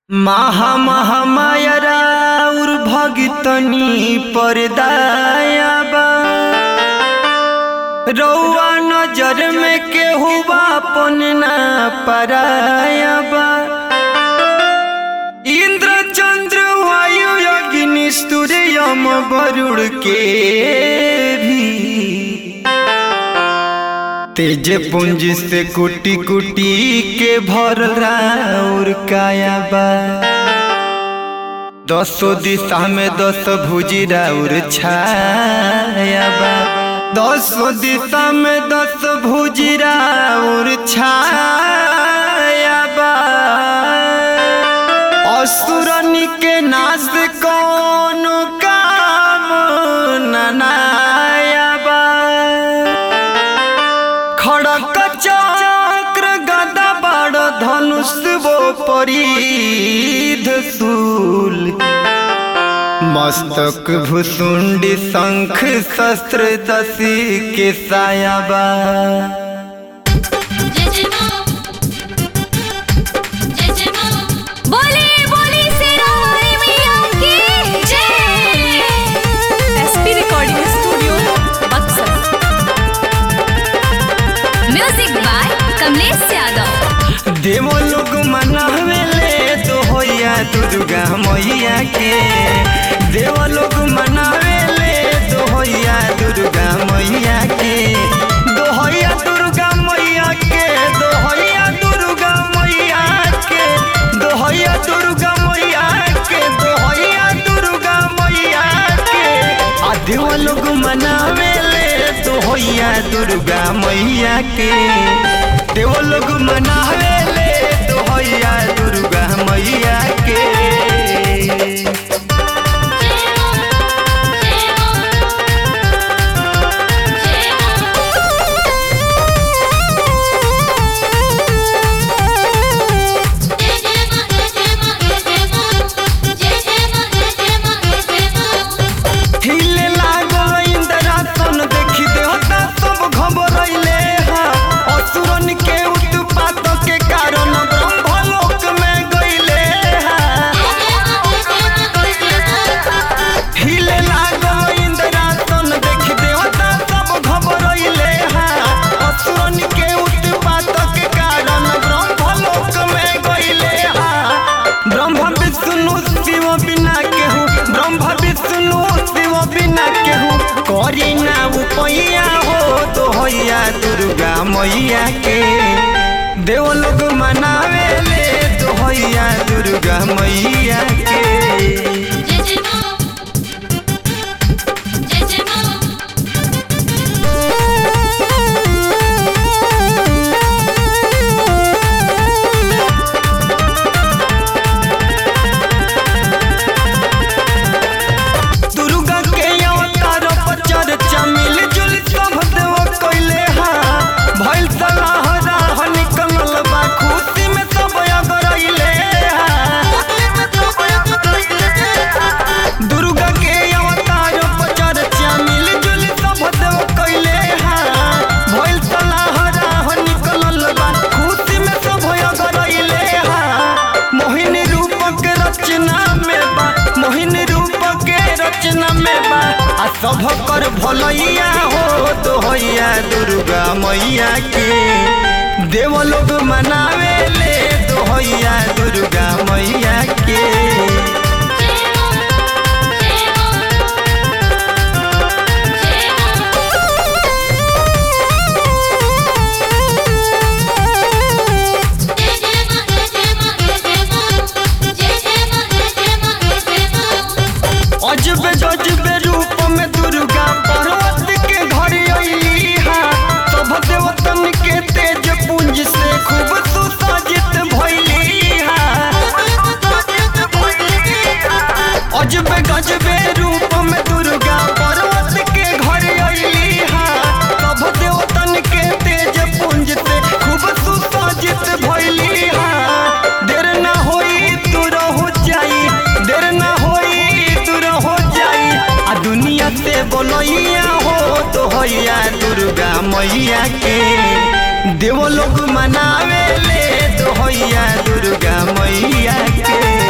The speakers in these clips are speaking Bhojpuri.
महा महामायरा उर भगतनी परदायाबा रौआ नजर में केहू बापन ना परायाबा इंद्र चंद्र वायु अग्नि सूर्य यम वरुण के भी तेज पुंज से कुटी कुटी के भर राउर कायाबा दसो दिशा में दस भुजी राउर छायाबा दसो दिशा में दस भुजी राउर छायाबा असुरनी के नाश कौन काम ननायाबा खड़क चक्र गदा बड़ धनुष वो परिध शूल मस्तक भुसुंडी शंख शस्त्र दसी के सायाबा जय जय मां जय जय मां बोले बोले सिरारे मैया की जय SP recording studio Buxar music by Kamlesh Yadav देवो लोग मनावेले तो होया दुर्गा मैया के देव लोग मनावेले तो होया दुर्गा मैया के दोहैया दुर्गा मैया के दोहैया दुर्गा मैया के दोहैया दुर्गा मैया के दोहैया दुर्गा मैया के आ देव लोग मनावेले तो होया दुर्गा मैया के देव लोग मनावेले तो होया दुर्गा मैया के जय मां जय मां जय जय मां जय जय मां जय जय मां जय जय मां जय जय मां जय जय मां हिले लागो इंद्रासन देखी देवता सब घबरैले हा असुरन के उत्पात के कारण ब्रह्मलोक में गइले हा हिले लागो इंद्रासन देखी देवता सब घबरैले हा असुरन के उत्पात के कारण ब्रह्मलोक में गइले हा ब्रह्म विष्णु शिव बिना केहू ब्रह्म विष्णु शिव बिना केहू करी ना उपैया हो तो हैया दुर्गा मैया के देव लोग मनावेले तो हैया दुर्गा मैया के जय जय मां जय जय मां दुर्गा के अवतार पर चर्चा मिल जुल सब देव कइले हा भइल सलाह राह निकलल बा खुशी में सब अगरैले हा दुर्गा के अवतार पर चर्चा मिल जुल सब देव कइले हा भइल सलाह राह निकलल बा खुशी में सब अगरैले हा मोहिनी रूप के रचना में बा मोहिनी रूप के रचना में बा आ सब कर भलैया हो तो हैया दुर्गा मैया के देव लोग मनावेले तो हैया दुर्गा मैया के जय मां जय मां जय जय मां जय जय मां जय जय मां जय जय मां जय जय मां जय जय मां अजबे गजबे रूप में दुर्गा पर्वत के घर अइली हा सब देवतन के तेज पुंज से खूब सुसज्जित भइली हा अजबे गजबे रूप में दुर्गा पर्वत के घर अइली हा सब देवतन के तेज पुंज से खूब सुसज्जित भइली हा देर ना होई तू रहो जाई देर ना होई तू रहो जाई आ दुनिया से बोलैया हो तो हैया दुर्गा मैया के देव लोग मनावे ले तो हैया दुर्गा मैया के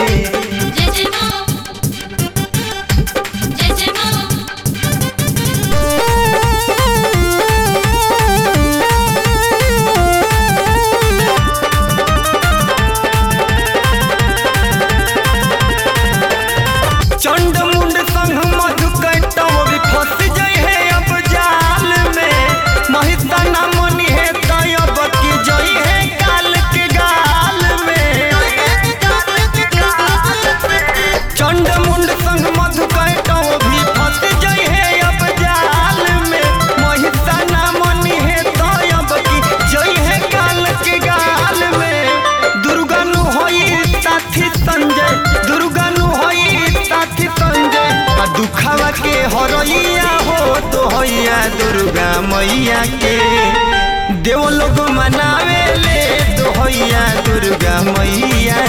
करैया हो दोहैया दुर्गा मैया के देव लोग मनावे ले दोहैया दुर्गा मैया